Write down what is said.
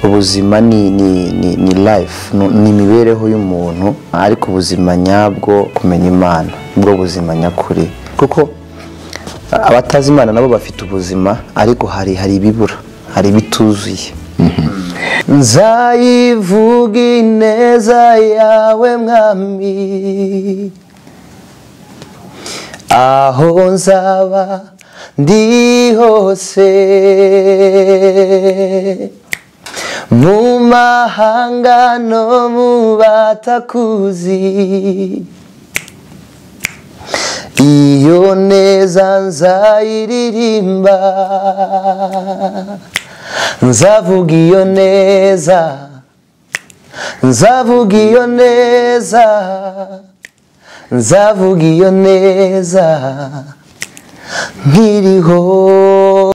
ubuzima ni ni ni ni life nu- ni imibereho y'umuntu ariko ubuzima nyabwo kumenya imana nibwo buzima nyakuri kuko a- abatazi imana nabo bafite ubuzima ariko hari hari ibibura hari ibituzuye nzayivuga ineza yawe mwami aho nzaba ndi hose mu mahanga no mu batakuzi iyo neza nzayiririmba nzavuga iyo neza nzavuga iyo neza nzavuga iyo neza nkiriho